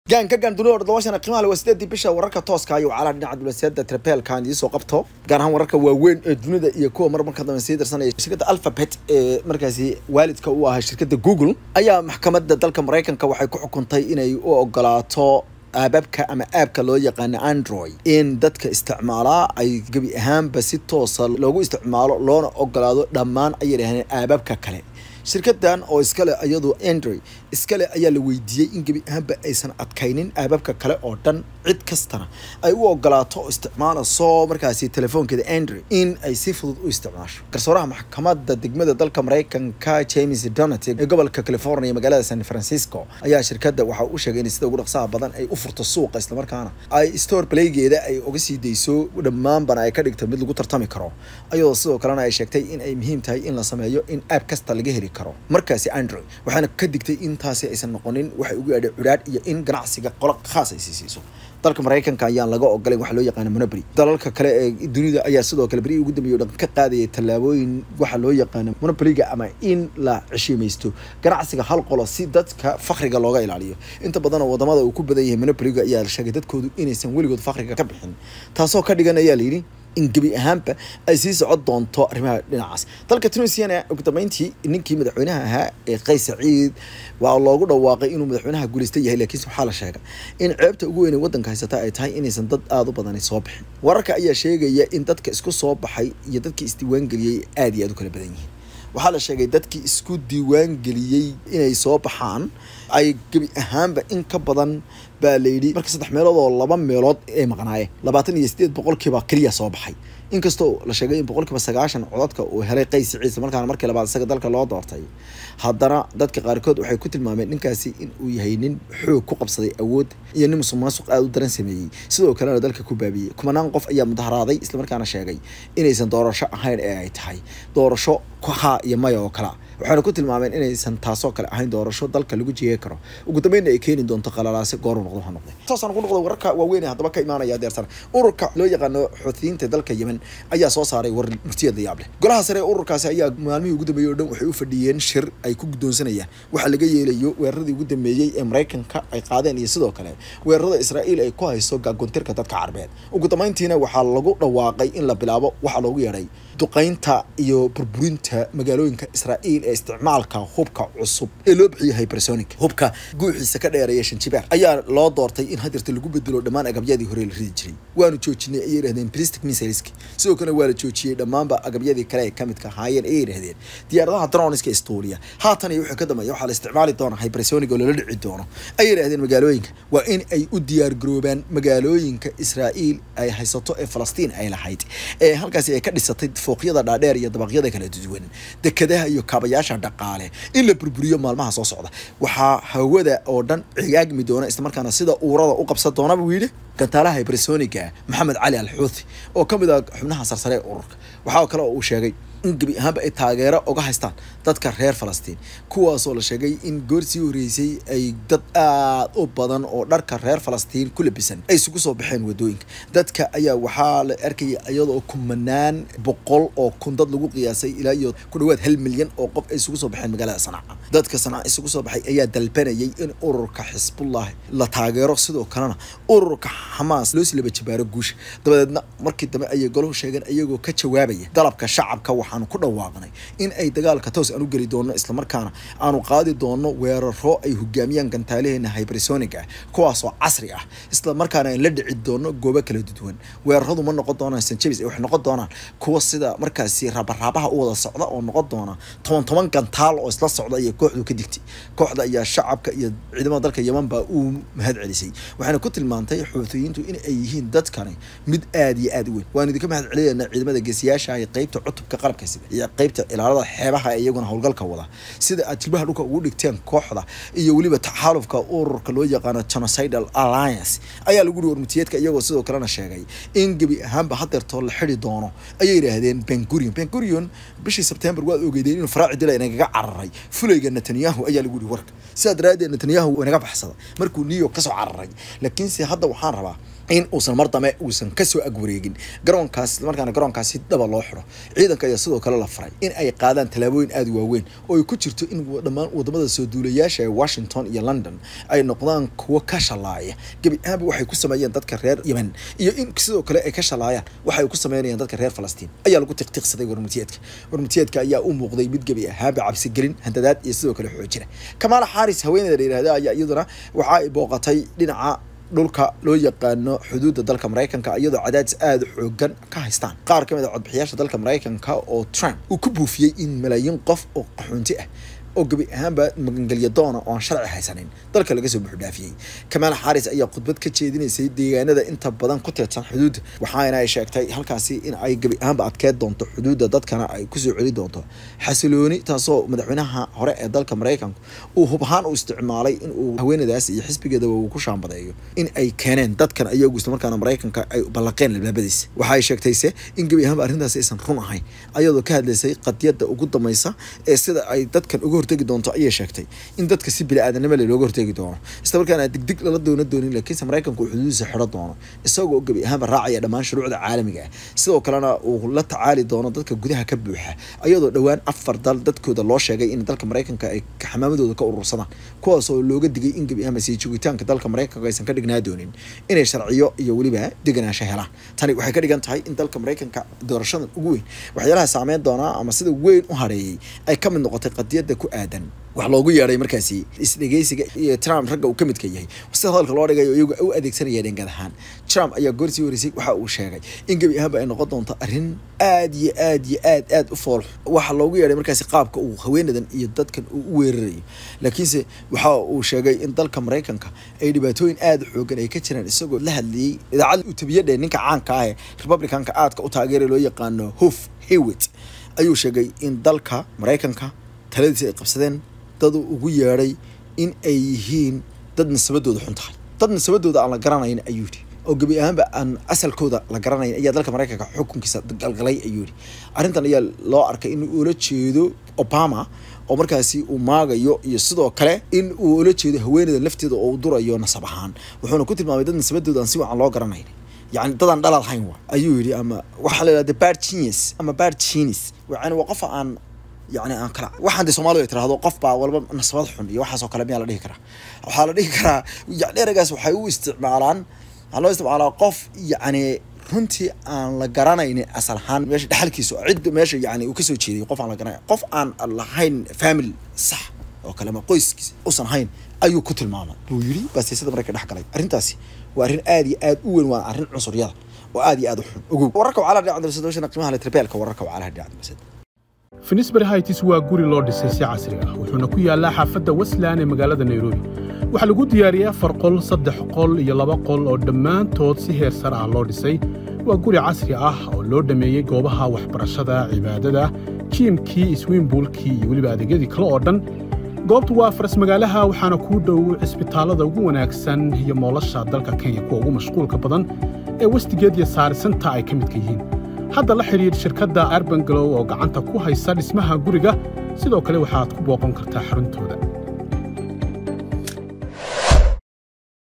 gaan ka gaan dunida todobashana qiimaha le waa sideedii bisha wararka tooska iyo wacalaha dhinaca dulasiyada trapelkan idiin soo qabto gaar ahaan wararka waaweyn ee dunida iyo kuwa mar marka dambe sii darsanaya shirkadda alphabet ee markaasi waalidka u ahaa shirkadda google ayaa maxkamadda dalka maraykanka waxay ku xukuntay inay u ogolaato aababka ama aabka loo yaqaano android in dadka isticmaalaa ay gebi ahaanba si toosa loogu isticmaalo loona ogolaado dhammaan ayay dhaheen aababka kale shirkadan oo iskale iyadu android iskale ayaa la weydiiyey in gebi ahaanba aysan adkaynin aababka kale oo dhan cid kastana ay u ogolaato oo isticmaalayso markaasi telefoonkeeda android in ay si fudud u isticmaasho garsooraha maxkamadda degmada dalka maraykanka james donat ee gobolka california magaalada san francisco ayaa shirkadda waxa u sheegay in sida ugu dhaqsaha badan ay u furto suuqa islamarkaana ay store playgeeda ay uga sii dayso dhammaanbana ay ka dhigto mid lagu tartami karo ayadoo sidoo kalena ay sheegtay in ay muhiim tahay in la sameeyo in aab kasta laga heli karo markaasi android waxaana ka digtay in taasi aysan noqonin waxay ugu yaadhay cudhaadh iyo in ganacsiga qolo khaas ay sii siiso dalka maraykanka ayaan laga ogolayn waxa loo yaqaano monopoly dalalka kale ee dunida ayaa sidoo kale berihii ugu dambeeyay o dhan ka qaadayay tallaabooyin waxa loo yaqaano monopolyga ama in la ceshiimaysto ganacsiga hal qolo si dadka fakriga looga ilaaliyo inta badan oo wadamada uu ku badan yahay monopolyga ayaa la sheegay dadkoodu inaysan weligood fakriga ka bixin taasoo ka dhigan ayaa layidhi in gebi ahaanba ay sii socon doonto arrimaha dhinacaas dalka tunisiana ugu dambeyntii ninkii madaxweynaha ahaa ee qays saciid waa loogu dhawaaqay inuu madaxweynaha guulaysta yahay laakiinse waxaa la sheegay in ceebta ugu weyn ee waddanka haysata ay tahay inaysan dad aada u badani soo bixin wararka ayaa sheegaya in dadka isku soo baxay iyo dadkii isdiiwaangeliyey aada iyo aada u kala badan yihiin waxaa la sheegay dadkii isku diiwaan geliyey inay soo baxaan ay gebi ahaanba in ka badan baa layidhi marka saddex meelood oo laba meelood ay maqnaayeen labaatan iyo sideed boqolkiiba keliya soo baxay inkastoo la sheegay in boqolkiiba sagaashan codadka uu helay qays ciise markaana markii labaad isaga dalka loo doortay haddana dadka qaarkood waxay ku tilmaameen ninkaasi in uu yahay nin xoog ku qabsaday awood iyo nin musuq maasuq aada u daran sameeyey sidoo kalena dalka ku baabiyey kumanaan qof ayaa mudaharaaday islamarkaana sheegay inaysan doorasho ahayn ee ay tahay doorasho haa iyo maya oo kalea waxaana ku tilmaameen inaysan taasoo kale ahayn doorasho dalka lagu jeegi karo ugu dambeynna ay keeni doonto qalalaase gooru noqdo ha noqde saasaan ku noqdo wararka waaweyn ee haddaba ka imaanaya deersan ururka loo yaqaano xoutiyiinta dalka yemen ayaa soo saaray war murtiyada yaab leh golaha sare ee ururkaasi ayaa maalmihii ugu dambeeyey o dhan waxay u fadhiyeen shir ay ku guddoonsanayaan waxa laga yeelayo weeraradii ugu dambeeyey ee maraykanka ay qaadeen iyo sidoo kale weerarada israa'iil ay ku hayso gaagoontirka dadka carbeed ugu dambeyntiina waxaa lagu dhawaaqay in la bilaabo waxaa loogu yeedhay duqaynta iyo burburinta magaalooyinka israa'iil ee isticmaalka hubka cusub ee loo bixiyay hypersonic hubka guuxiisa ka dheereeya shanjibaar ayaa loo doortay in hadirta lagu bedelo dhammaan agabyadii hore la ridi jiray waanu joojinay ayay yidhahdeen plastic missileski sidoo kale waa la joojiyey dhammaanba agabyadii kale ee kamidka ahaayeen ayay yidhahdeen diyaaradaha droniska istuuliya haatan iyo wixii ka dambeeya waxaa la isticmaali doona hypersonic oo lala dhici doono ayay yidhahdeen magaalooyinka waa in ay u diyaargaroobaan magaalooyinka israa'iil ay haysato ee falastiin ay lahayd ee halkaasi ay ka dhisatay fooqyada dhaadheer iyo dabaqyada kala duwan dekadaha iyo kaabayaasha dhaqaale in la burburiyo maalmaha soo socda waxaa hawada oo dhan cigaagmi doona islamarkaana sida uurada u qabsan doona buu yidhi gantaalaha hypersoniga maxamed cali al xuuthi oo ka mid ah xubnaha sarsare ee ururka waxaa kale oo uu sheegay in gebi ahaanba ay taageero uga haystaan dadka reer falastiin kuwaasoo la sheegay in goorsii horeysay ay dad aada u badan oo dharka reer falastiin ku labisan ay isugu soo baxeen wadooyinka dadka ayaa waxaa la arkaya iyadoo kumanaan boqol oo kun dad lagu qiyaasay ilaa iyo ku dhawaad hal milyan oo qof ay isugu soo baxeen magaalada sanaaca dadka sanaaca isugu soo baxay ayaa dalbanayay in ururka xisbullah la taageero sidoo kalena ururka xamaas loo silaba jabaaro guusha dabadeedna markii dambe ayay golahu sheegeen iyagoo ka jawaabaya dalabka shacabka waxaanu ku dhawaaqnay in ay dagaalka toos aan u geli doono islamarkaana aanu qaadi doono weeraro ay hogaamiyaan gantaalaheena hypersonic ah kuwaasoo casri ah islamarkaana aan la dhici doono goobo kala duwan weeraradu ma noqon doonaan sanjabis waxay noqon doonaan kuwa sida markaasi rabaraabaha u wada socda oo noqon doona toban toban gantaal oo isla socda ayay kooxdu ka digtay kooxda ayaa shacabka iyo ciidamada dalka yeman baa uu mahad celisay waxaana ku tilmaantay xuutiyiintu in ay yihiin dadkani mid aada iyo aada u weyn waan idinka mahad celinaynaa ciidamada geesiyaasha iyo qeybta cutubka qalabka sida iyo qeybta ilaalada xeebaha ee iyaguna howlgalka wada sida aad jilbaha dhulka ugu dhigteen kooxda iyo weliba taxaalufka ururka loo yaqaano genocidal alliance ayaa lagu yihi warmutiyeedka iyagoo sidoo kalena sheegay in gebi ahaanba hadeertoo la xidi doono ayay yidhaahdeen bengurion bengurion bishii sebtembar waad ogeydeen inuu faraaci dila inagaga cararay fulayga netanyahu ayaa lagu yihi warka sidaa daraaddeed netanyahu inaga baxsada markuu new york kasoo cararay laakiinse hadda waxaan rabaa in uusan mar dame uusan kasoo agwareegin garoonkaas islamarkaana garoonkaas si dhaba loo xidho ciidanka ayaa sidoo kale la faray in ay qaadaan tallaabooyin aada u waaweyn oo ay ku jirto in dhammaan wadamada soo duulayaasha ee washington iyo london ay noqdaan kuwo ka shalaaya gebi ahaanba waxay ku sameeyeen dadka reer yemen iyo in sidoo kale ay ka shalaayaan waxay ku sameynayaan dadka reer falastiin ayaa lagu tiqtiqsaday warmutiyeedka warmutiyeedka ayaa u muuqday mid gebi ahaanba cabsigelin handadaad iyo sidoo kale xoojina kamaala xaaris haweeneyda la yihahda ayaa iyaduna waxa ay booqatay dhinaca dhulka loo yaqaano xuduudda dalka maraykanka iyadoo cadaadis aada xoogan ka haystaan qaar ka mid a codbixiyaasha dalka maraykanka oo trump uu ku buufiyey in malaayiin qof oo qaxoonti ah oo gebi ahaanba magangelya doona oo aan sharci haysanin dalka laga soo buuxdhaafiyey kamaal xaaris ayaa khudbad ka jeedinaysay deegaanada inta badan ku teedsan xuduudda waxaana ay sheegtay halkaasi in ay gebi ahaanba adkeed doonto xuduudda dadkana ay kusoo celi doonto xasilooni taasoo madaxweynaha hore ee dalka maraykanku uu hub ahaan u isticmaalay in uu haweenadaas iyo xisbigeedaba uu ku shaambadeeyo in ay keeneen dadkan ayagu islamarkaana maraykanka ay ballaqeen albaabadiisa waxa ay sheegtayse in gebi ahaanba arrintaasi aysan run ahayn ayadoo ka hadlaysay qadiyadda ugu dambaysa ee sida ay dadkan uga hortegi doonto ayay sheegtay in dadka si bili-aadanimo le looga hortegi doono islamarkaana digdig lala doona doonin laakiinse maraykanku uu xuduudiisa xidho doono isagoo gebi ahaanba raacaya dhammaan shuruucda caalamiga ah sidoo kalena uu la tacaali doono dadka gudaha ka buuxa ayadoo dhowaan afar dal dadkooda loo sheegay in dalka maraykanka ay xamaamadooda ka urursadaan kuwaasoo looga digay in gebi ahaanba sii joogitaanka dalka maraykanka aysan ka dhignaa doonin inay sharciyo iyo weliba deganaansho helaan tani waxay ka dhigan tahay in dalka maraykanka doorashadan ugu weyn waxyaalaha saameyn doonaa ama sida weyn u hareeyey ay ka mid noqotay qadiyadda ku aadan wax loogu yeedhay markaasi isdhegeysiga iyo trump ragga uu ka midka yahay sida hadalka loo dhigayo iyagu u adeegsanaya dhengad ahaan trump ayaa goorsii horeysay waxa uu sheegay in gebi ahaanba ay noqon doonto arrin aad iyo aad iyo aad aad u fool waxa loogu yeedhay markaasi qaabka uu haweenadan iyo dadkan uu u weerarayo laakiinse waxa uu sheegay in dalka maraykanka ay dhibaatooyin aada u xoogan ay ka jiraan isagoo la hadlayey idaacadda uu tabiyadhe ninka caanka ah ee republicanka aadka u taageera loo yaqaano hof hewit ayuu sheegay in dalka maraykanka taladiisa ay qabsadeen dad ugu yeedhay in ay yihiin dad nasabadooda xun tahay dad nasabadooda aan la garanayn ayuu yidhi oo gebi ahaanba aan asalkooda la garanayn ayaa dalka maraykanka xukunkiisa galgalay ayuu yidhi arrintan ayaa loo arkay in uu ula jeedo obama oo markaasi uu maagayo iyo sidoo kale in uu ula jeedo haweeneyda lafteeda oo uu durayo nasab ahaan wuxuuna ku tilmaamay dad nasabadooda aan si wacan loo garanayn yani dadaan dhalal hayn wa ayuu yidhi ama waxaa la yidhahda bad genius ama bad genius yani waa qofa aan yani aan kala waxaan de soomaalidu ay tirahdo qof baa walba nasabad xun iyo waxaasoo kale miyaa la dhihi karaa waxaa la dhihi karaa yani eragaas waxay u isticmaalaan waxaa loo isticmaalaa qof yacni runtii aan la garanaynin asal ahaan meesha dhexalkiisa cidda meesha yani uu kasoo jeeday qof aan la garanay qof aan lahayn family sax oo kale ama qoyskiisa usan hayn ayuu ku tilmaamay buu yidhi baasiisada marayka dhex galay arrintaasi waa arrin aad iyo aad u weyn waa arrin cunsuryada oo aad iyo aad u xun ogow wararka wacala dhinaca dalsadooshana qiimaha le tribeelka wararka wacalaha dhinaca dalsada finisbury hights waa guri loo dhisay si casri ah wuxuuna ku yaallaa xaafadda westland ee magaalada nairobi waxaa lagu diyaariyey afar qol saddex qol iyo laba qol oo dhammaantood si heer sare ah loo dhisay waa guri casri ah oo loo dhammeeyey goobaha waxbarashada cibaadada jiimkii iswiimbuulkii iyo weliba adeegyadii kale oo dhan goobtu waa faras magaalaha waxaana kuu dhow cisbitaallada ugu wanaagsan iyo moolasha dalka kenya kuwa ugu mashquulka badan ee westigeed iyo saarisanta ay ka midka yihiin hadda la xidhiidh shirkadda arbangalow oo gacanta ku haysa dhismaha guriga sidoo kale waxaad ku booqan kartaa xaruntooda